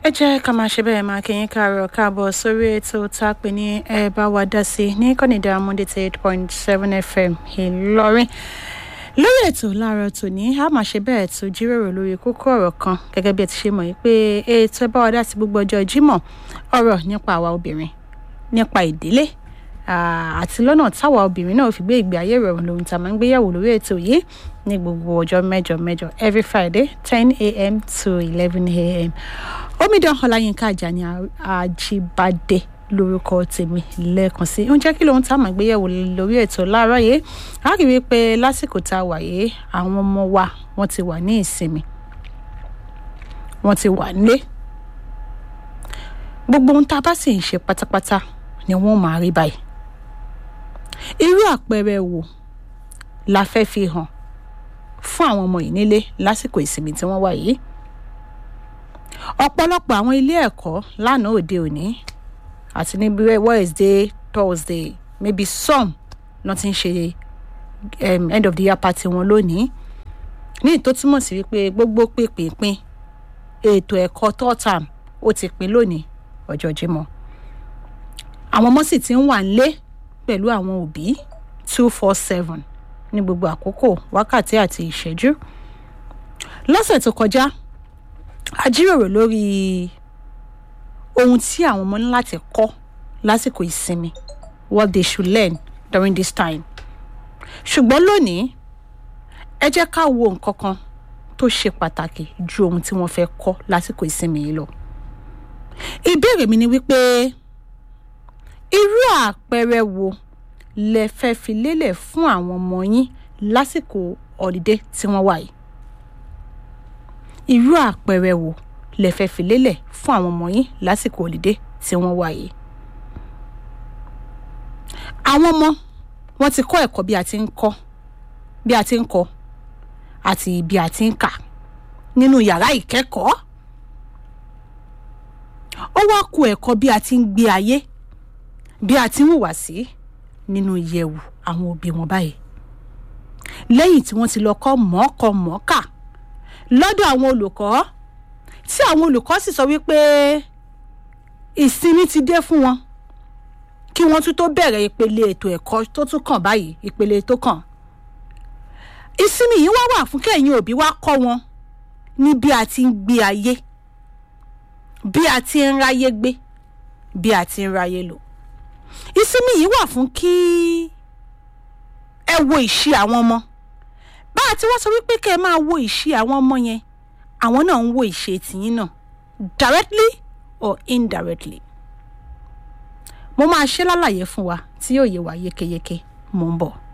ẹ jẹ́ ká máa ṣe bẹ́ẹ̀ máa kí yín káàárọ̀ káàbọ̀ sórí ètò tá a pè ní ẹ bá wa dá sí ní kọ́nìdá monday eight point seven fm ìlọrin lórí ètò láàárọ̀ tòní a máa ṣe bẹ́ẹ̀ tó jíròrò lórí kókó ọ̀rọ̀ kan gẹ́gẹ́ bí ẹ ti ṣe mọ̀ yìí pé ètò ẹ bá wa dá sí gbogbo ọjọ́ jímọ̀ ọ̀rọ̀ nípa àwa obìnrin nípa ìdílé àti lọ́nà táwa obìnrin náà fi gbé ìgbé ayé ìrọ̀rùn lóhun tá a máa ń gbéyàwó lórí ètò yìí ní gbogbo ọjọ́ mẹ́jọ mẹ́jọ every friday ten a.m. to eleven a.m. omidan ọláyínká àjàní àjíbádé lórúkọ tèmi lẹ́ẹ̀kan sí oúnjẹ kí lóhun tá a máa gbéyàwó lórí ètò láàárọ̀ yìí a rí i pé lásìkò tá a wà yìí àwọn ọmọ wa wọ́n ti wà ní ìsinmi wọ́n ti wà nílé gbogbo ohun tá a bá sì ń ṣe pátápátá ni wọ́n máa rí báyìí irú àpẹẹrẹ wo la fẹ́ fi hàn fún àwọn ọmọ yìí nílé lásìkò ìsinmi tí wọ́n wà yìí ọ̀pọ̀lọpọ̀ àwọn ilé ẹ̀kọ́ lánàá òde òní àti níbi wednesday thursday maybe some lọ́n ti ń ṣe um, end of the year party wọn lónìí ní ìtó túmọ̀ sí wípé gbogbo pínpín ètò ẹ̀kọ́ third term ó ti pín lónìí ọjọ́ jímọ̀ àwọn ọmọ sì ti ń wà nílé pẹ̀lú àwọn òbí two four seven ní gbogbo àkókò wákàtí àti ìṣẹ́jú lọ́sẹ̀ tó kọjá a jíròrò lórí ohun tí àwọn ọmọ ní láti kọ́ lásìkò ìsinmi what they should learn during this time ṣùgbọ́n lónìí ẹ jẹ́ ká wo nǹkan kan tó ṣe pàtàkì ju ohun tí wọ́n fẹ́ kọ́ lásìkò ìsinmi yìí lọ ìbéèrè mi ni wípé irú àpẹẹrẹ wo lẹ fẹ́ fi lélẹ̀ fún àwọn ọmọ yín lásìkò ọ̀dídé tí wọ́n wà yìí irú àpẹẹrẹ wo lẹ fẹ́ fi lélẹ̀ fún àwọn ọmọ yín lásìkò ọ̀dídé tí wọ́n wà yìí àwọn ọmọ wọn ti kọ́ ẹ̀kọ́ bí a ti ń kọ́ bí a ti ń kọ́ àti bí a ti ń kà nínú yàrá ìkẹ́kọ̀ọ́ ó wá ku ẹ̀kọ́ bí a ti ń gbé ayé bí a ti ń hùwà sí nínú ìyẹ̀wù àwọn òbí wọn báyìí lẹ́yìn tí wọ́n ti lọ kọ́ mọ̀ọ́kọ mọ̀ọ́kà lọ́dọ̀ àwọn olùkọ́ tí àwọn olùkọ́ sì sọ wípé ìsinmi ti dé fún wọn kí wọ́n tún tó bẹ̀rẹ̀ ìpele ètò ẹ̀kọ́ tó tún kàn báyìí ìpele tó kàn ìsinmi yìí wá wà fún kẹ́yìn òbí wá kọ́ wọn ní bí a ti ń gbé ayé bí a ti ń ráyé gbé bí a ti ń ráyé lò ìsinmi yìí wà fún kí ẹ wo ìṣe àwọn ọmọ bá a ti wá sọ wípé kẹ́ ẹ máa wo ìṣe àwọn ọmọ yẹn àwọn náà ń wo ìṣe tìyín náà directly or indirectly mo máa ṣe lálàyé fún wa tí yóò yé wa yékéyéké mo ń bọ̀.